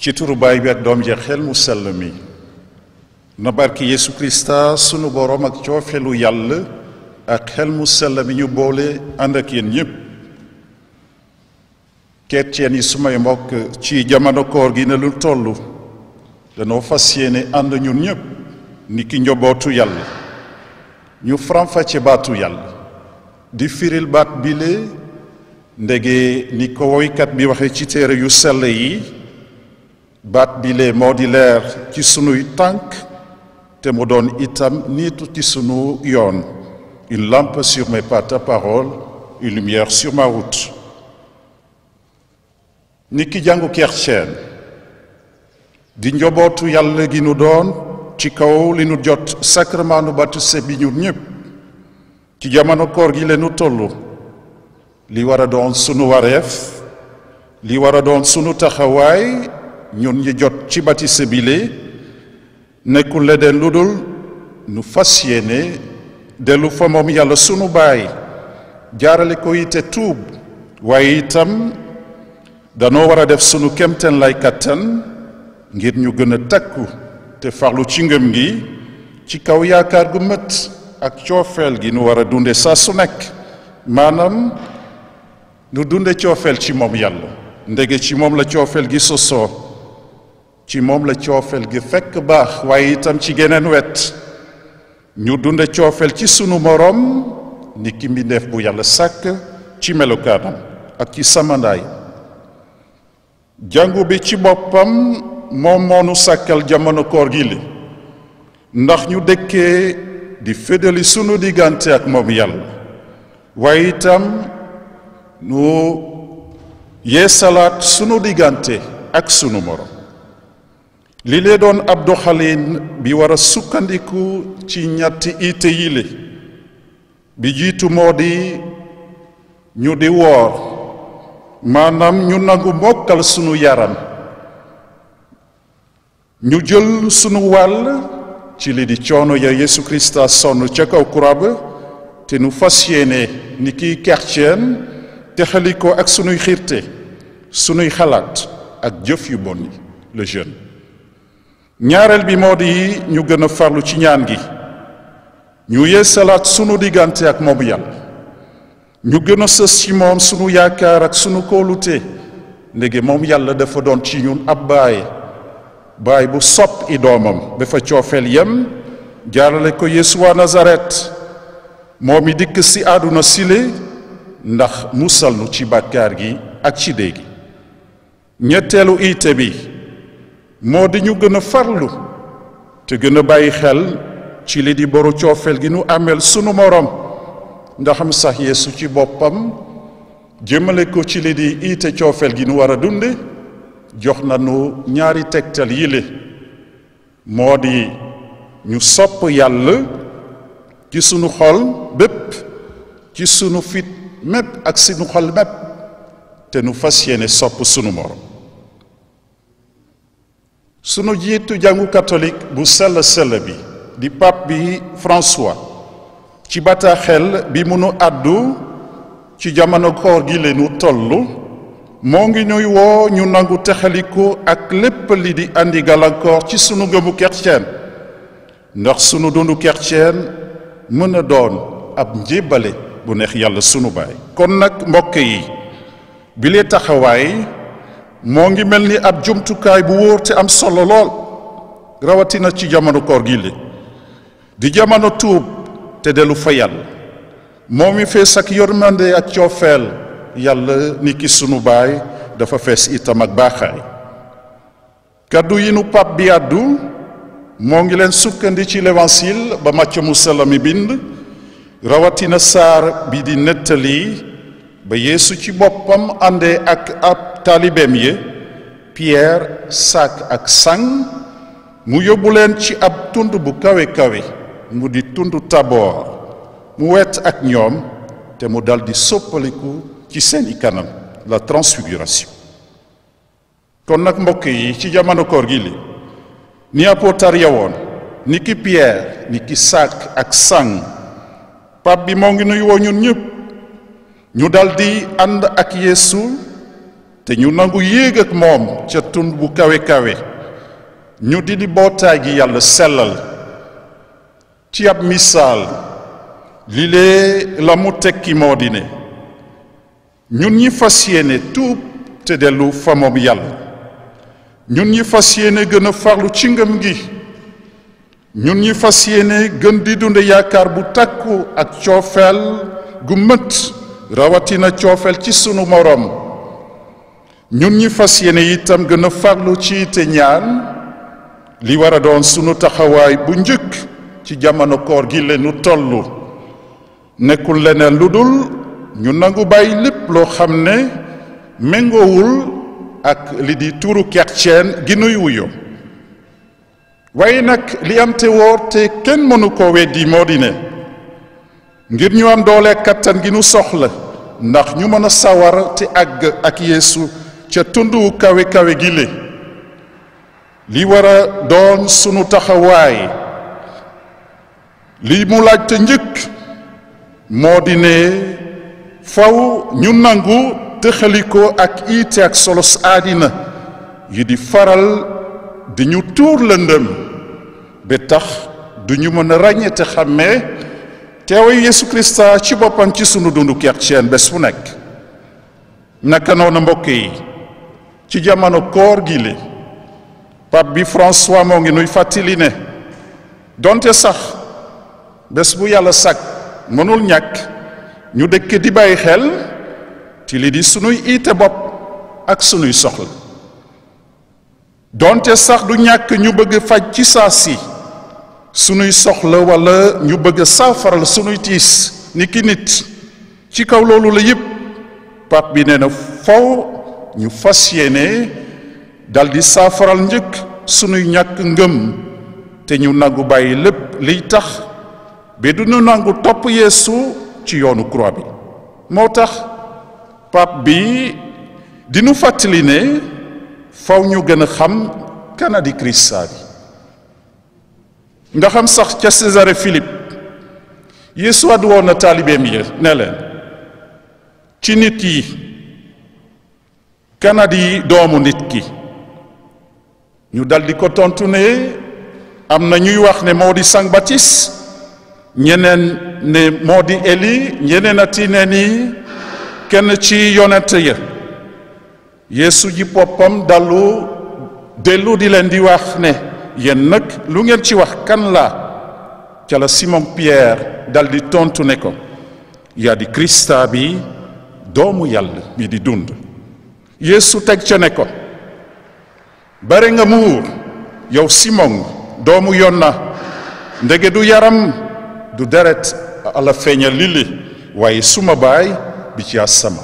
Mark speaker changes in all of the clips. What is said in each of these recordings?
Speaker 1: ci turu baay bi ak doom ji xel mu sell mi na barki Yesu Krista sunu boroom ak coofelu yàlla ak xel mu sell mi ñu boole ànd ak yéen ñépp chrétien yi sumay mbokk ci jamono koor gi ne lu toll danoo fas yéene ànd ñun ñépp ni ki njobootu yàlla ñu faram-fàcce baatu yàlla di firil baat bile ndege ni ko woykat bi waxe ci téere yu sell yi baat bile moo di leer ci sunuy tànk te mu doon itam niitu ci sunu yoon une lampe sur mes pas ta parole une lumière sur ma route ni ki jàngu chrétien di njobootu yàlla gi nu doon ci kaw li nu jot sacrement nu baptisé bi ñun ñëpp ci jamono koor gi leenu tollu li war a doon sunu wareef li war a doon sunu taxawaay ñun ñi jot ci baptisé bi lee nekkul leneen lu dul nu fas yéene dellu fa moom yàlla sunu baay jaarale ko ite tuub waaye itam danoo war a def sunu kemteen lay kattan ngir ñu gën a takku te farlu ci ngëm gi ci kaw yaakaar gu mët ak coofeel gi nu war a dunde saa su nekk maanaam nu dunde coofeel ci moom yàlla ndege ci moom la coofeel gi sosoo ci moom la coofeel gi fekk baax waaye itam ci geneen wet ñu dunde coofeel ci sunu moroom ni ki mbindeef bu yàlla sàkk ci melokaanam ak ci samandaay jàngu bi ci boppam moom moonu sàkkal jamono koor gi li ndax ñu dëkkee di féddali sunu diggante ak moom yàlla waaye itam nu yeesalaat sunu diggante ak sunu morom li lee doon ab doxalin bi war a sukkandiku ci ñetti ite yile bi jiitu moo di ñu di woor maanaam ñu nangu mokkal sunu yaram ñu jël sunu wàll ci li di coono ya Yesu Krista sonn ca kaw croix ba te nu fas yéene ni kiy chrétien te xali ko ak sunuy xiirte sunuy xalaat ak jëf yu bon yi le jeune ñaareel bi moo di ñu gën a farlu ci ñaan gi ñu yeesalaat sunu diggante ak moom yàlla ñu gën a sës ci moom sunu yaakaar ak sunu kóolute ndege moom yàlla dafa doon ci ñun ab baay baay bu sopp i doomam dafa coofeel yem jaarale ko Yeesu wa Nazaret moom i dikk si àdduna sile ndax musal nu ci bàkkaar gi ak ci dee gi ñetteelu iite bi moo di ñu gën a farlu te gën a bàyyi xel ci li di boru coofeel gi nu ameel sunu moroom ndaxam sax Yeesu ci boppam jëmale ko ci li di iite coofeel gi nu war a dunde jox nañu ñaari tegtal yile moo di ñu sopp yàlla ci sunu xol bépp ci sunu fit mépp ak sunu xol mépp te nu fas yéene sopp sunu morom sunu jiitu jàngu catholique bu sell sell bi di pape bi François ci bataaxel bi munu àddu ci jamono koor gi leenu tollu moo ngi ñuy woo ñu nangu texaliku ak lépp li di andi gàllankoor ci sunu ngëmu chrétien ndax sunu dundu chrétien mën a doon ab njébbale bu neex yàlla sunu baay kon nag mbokk yi bi lee taxawaay moo ngi mel ni ab jumtukaay bu wóor te am solo lool rawatina ci jamono koor gi li di jamono tuub te dellu fa yàlla moo mi fees ak yërmande ak coofeel yàlla ni ki sunu baay dafa fees itam ak baaxaay kaddu yi nu pap bi àddu moo ngi leen sukkandi ci l'évangile ba Macë mu sell mi bind rawatina saar bi di nettali ba yeesu ci boppam àndee ak ab taalibeem yi Pierre sak ak sang mu yóbbu leen ci ab tund bu kawe kawe mu di tund Taboor mu wet ak ñoom te mu dal di soppaliku ci seeni kanam la transfiguration kon nag mbokk yi ci jamono koor gi li ni apôtar ya woon ni ki Pierre ni ki sak ak sang pap bi moo ngi nuy woo ñun ñëpp ñu dal di ànd ak Yeesu te ñu nangu yéeg ak moom ca tund bu kawe kawe ñu di di bootaay gi yàlla sellal ci ab misaal li lee la mu tekki moo di ne ñun ñi fas yéene tuub te dellu fa moom yàlla ñun ñi fas yéene gën a farlu ci ngëm gi ñun ñi fas yéene gën di dunde yaakaar bu takku ak coofeel gu mët rawatina coofeel ci sunu moroom ñun ñi fas yéene itam gën a farlu ci te ñaan li war a doon sunu taxawaay bu njëkk ci jamono koor gi leenu tollu nekkul leneen lu dul ñu nangu bàyyi lépp loo xam ne méngoowul ak li di tuuru chrétien gi nuy wuyo waaye nag li am te wóor te kenn mënu ko weddi moo di ne ngir ñu am doole kattan gi nu soxla ndax ñu mën a sawar te àgg ak yeesu ca tundu kawe kawe gi le li war a doon sunu taxawaay li mu laaj te njëkk moo di ne faw ñu nangu tëxalikoo ak iite ak solos aadina yi di faral di ñu tuur lëndëm ba tax du ñu mën a ràññee te xàmmee teewayu Yeesu Krista ci boppam ci sunu dundu chrétien bés bu nekk naka noonu mbokk yi ci jamono koor gi le pape bi François moo ngi nuy fàttali ne donte sax bés bu yàlla sàkk mënul ñàkk ñu dëkk di bàyyi xel ci li di sunuy iite bopp ak sunuy soxla donte sax du ñàkk ñu bëgg faj ci saa si sunuy soxla walla ñu bëgg saafaral sunuy tiis ni ki nit ci kaw loolu la yépp pap bi nee na faw ñu fas yéene daldi saafaral njëkk sunuy ñàkk ngëm te ñu nangu bàyyi lépp liy tax ba du ñu nangu topp yeesu ci yoonu croix bi moo tax pap bi dinu fàttali ne faw ñu gën a xam kanadi Krista bi nga xam sax ca Césarée Philippe Yeesu àddu woon na taalibeem yi ne leen ci nit yi kanadi doomu nit ki ñu daldi ko tontu ne am na ñuy wax ne moo di Saint Baptiste ñeneen ne moo di Eli ñeneen ati ne ni kenn ci yonent ya Yeesu ji boppam dallu dellu di leen di wax ne yéen nag lu ngeen ci wax kan la ca la Simon Pierre dal di tontu ne ko yaa di Krista bi doomu yàlla bi di dund Yeesu teg ca ne ko bare nga muur yow Simon doomu Yona ndege du yaram du deret ala feeñal lili waaye suma baay bi ci asama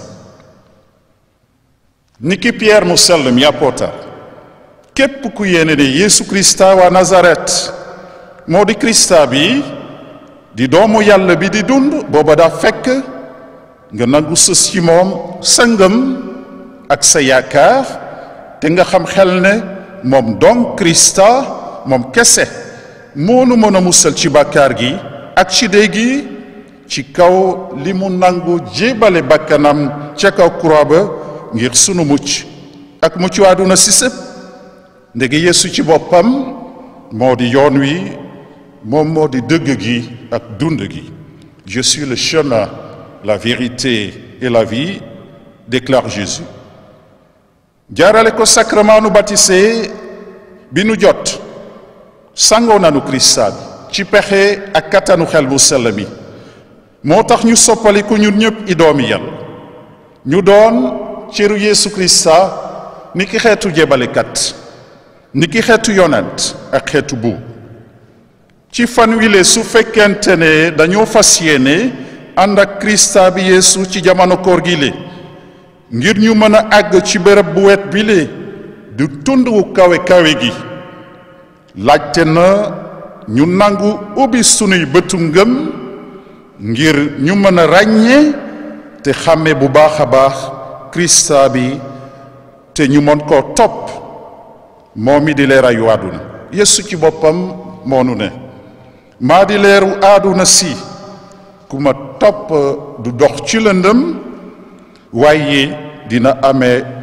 Speaker 1: niki Pierre mu sell mi apôtar képp ku yéene ne Yeesu Krista waa Nazaret moo di Krista bi di doomu yàlla bi di dund booba daa fekk nga nangu sës ci moom sa ngëm ak sa yaakaar te nga xam xel ne moom donc Krista moom kese moonu mën a musal ci bàkkaar gi ak ci dee gi ci kaw li mu nangu jébale bakkanam ca kaw croix ba ngir sunu mucc ak mucc àdduna si sëpp ndege Yeesu ci boppam moo di yoon wi moom moo di dëgg gi ak dund gi je suis le chemin la vérité et la vie déclare Jésus jaarale ko sacrement nu baptisé bi nu jot sangoo nanu Krista bi ci pexe ak kattanu xel bu sell mi moo tax ñu soppaliku ñun ñëpp i doomi yàlla ñu doon cëru Yeesu Krista ni ki xeetu jébalekat ni ki xeetu yonent ak xeetu bu ci fan wile su fekkente ne dañoo fas yéene ànd ak Krista bi Yeesu ci jamono koor gi le ngir ñu mën a àgg ci bërëb bu wet bi le du tund wu kawe kawe gi laajte na ñu nangu ubbi sunuy bëtu ngëm ngir ñu mën a ràññee te xàmme bu baax a baax Krista bi te ñu mën koo topp moom mi di leerayu àdduna Yeesu ci boppam moonu ne maa di leeru àdduna si ku ma topp du dox ci lëndëm waaye dina amee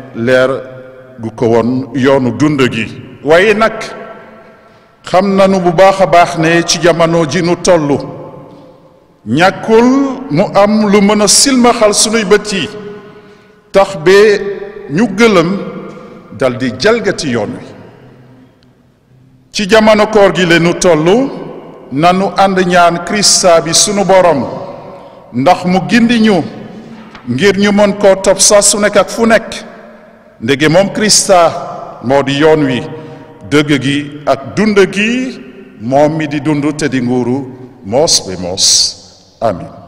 Speaker 1: leer gu ko woon yoonu dund gi waaye nag xam nanu bu baax a baax ne ci jamono ji nu tollu ñàkkul mu am lu mën a silmaxal sunuy bët yi tax ba ñu gëlëm daldi jalgati yoon wi ci jamono koor gi leenu tollu nanu ànd ñaan Krista bi sunu borom ndax mu gindi ñu ngir ñu mën koo topp saa su nekk ak fu nekk ndege moom Krista moo di yoon wi dëgg gi ak dund gi moom mi di dund te di nguuru moos be moos amin